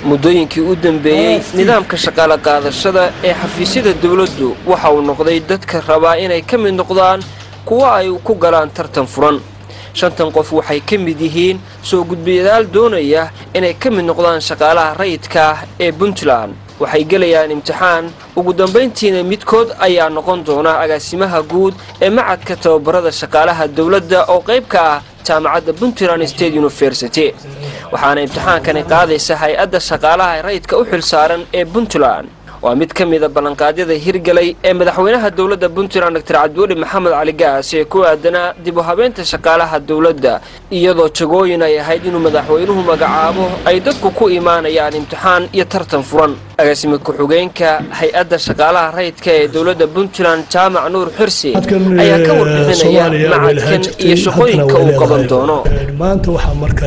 muddooyinkii u dambeeyey nidaamka shaqaale qaadashada ee xafiisyada dowladdu waxa uu noqday dadka rabaa inay ka mid noqdaan kuwa ay ku galaan tartan furan shantan qof waxay ka mid yihiin soo gudbiyadaal doonaya inay ka mid noqdaan shaqaalaha rayidka ah ee puntland waxay gelayaan imtixaan ugu dambayntiina midkood ayaa noqon doona agaasimaha guud ee macadka tababarada shaqaalaha dowladda oo qayb ka ah jaamacadda puntland state university waxaana imtixaankani qaadaysa hay-adda shaqaalaha rayidka u xilsaaran ee puntland waa mid ka mida ballanqaadyada hirgalay ee madaxweynaha dowladda puntland doctor cabdiweli maxamed cali gaas ee ku aadanaa dib u habeynta shaqaalaha dowladda iyadoo jagooyin ay ahayd inuu madaxweynuhu magacaabo ay dadku ku imaanayaan imtixaan iyo tartan furan agaasime ku-xigeenka hay-adda shaqaalaha rayidka ee dowladda puntland jaamac nuur xirsi ayaa ka warbixinaya macadkan iyo shaqooyinka uu qaban doono maanta waxaa marka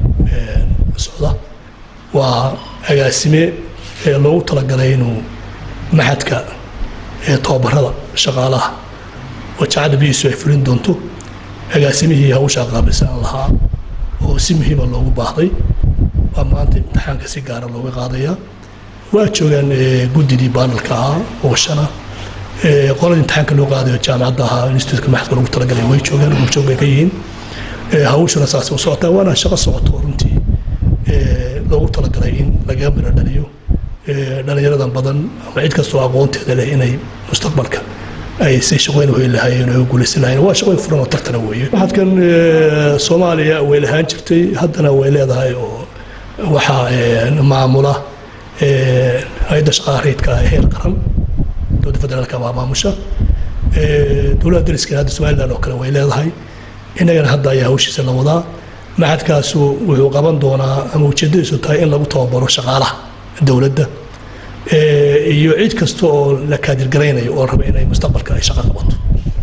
socda waa agaasime ee loogu talagalay inuu maxadka ee tababarada shaqaalaha oo jacada biiisu ay fulin doonto agaasimihii hawshaa qaabilsan lahaa oo si muhiima loogu baahday waa maanta imtixaanka si gaara looga qaadayaa waa joogaan guddidii baanalka ahaa oo shana qolada imtixaanka loo qaadayo jaamacadda ahaa instituutka maxadka loogu talagalay way joogaan horjoog bay ka yihiin hawshuna saas u socotaa waana shaqo socoto runtii loogu talagalay in laga miro dhaliyo dhalinyaradan badan ama cid kastoo aqoonteeda leh inay mustaqbalka ay si shaqooyin u heli lahaayeen oo guulaysan lahaayeen waa shaqooyin furan oo tartana weeye waxaadkan soomaaliya way lahaan jirtay haddana way leedahay oo waxaa maamula hay-adda shaqaha rayidka heer qaran dowladda federaalka waa maamusha dowladda dariskana hadda somaliland oo kale way leedahay innagana hadda ayaa hawshiisa la wadaa maxadkaasu wuxuu qaban doonaa ama ujeeddadiisu tahay in lagu tababaro shaqaalaha dowladda iyo cid kasta oo la kaadirgaraynayo oo raba inay mustaqbalka ay shaqo qabato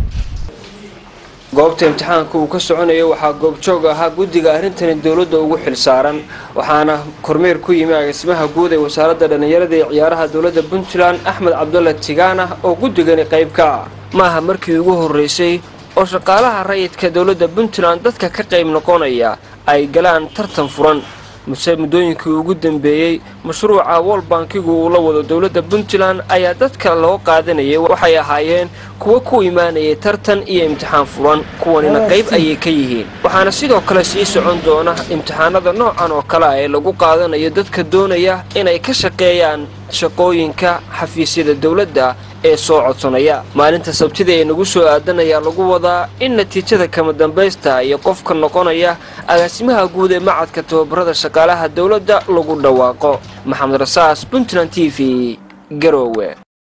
goobta imtixaanka uu ka soconayo waxaa goobjoog ahaa guddiga arrintani dowladda ugu xilsaaran waxaana kormeer ku yimi agaasimaha guud ee wasaaradda dhallinyarada ee ciyaaraha dowladda puntland axmed cabdulla tigaana oo guddigani qayb ka ah maaha markii ugu horreysay oo shaqaalaha rayidka dowladda puntland dadka ka qayb noqonaya ay galaan tartan furan muse muddooyinkii ugu dambeeyey mashruuca wol bankigu uu la wado dowladda puntland ayaa dadka loo qaadanayay waxay ahaayeen kuwa ku imaanayay tartan iyo imtixaan furan kuwanina qayb ayay ka yihiin waxaana sidoo kale sii socon doona imtixaanada noocan oo kale ah ee lagu qaadanayo dadka doonaya inay ka shaqeeyaan shaqooyinka xafiisyada dowladda ee soo codsanaya maalinta sabtida ee nagu soo aadan ayaa lagu wadaa in natiijada kama dambaysta iyo qofka noqonaya agaasimaha guud ee macadka tababarada shaqaalaha dowladda lagu dhawaaqo maxamed rasaas puntland t v garoowe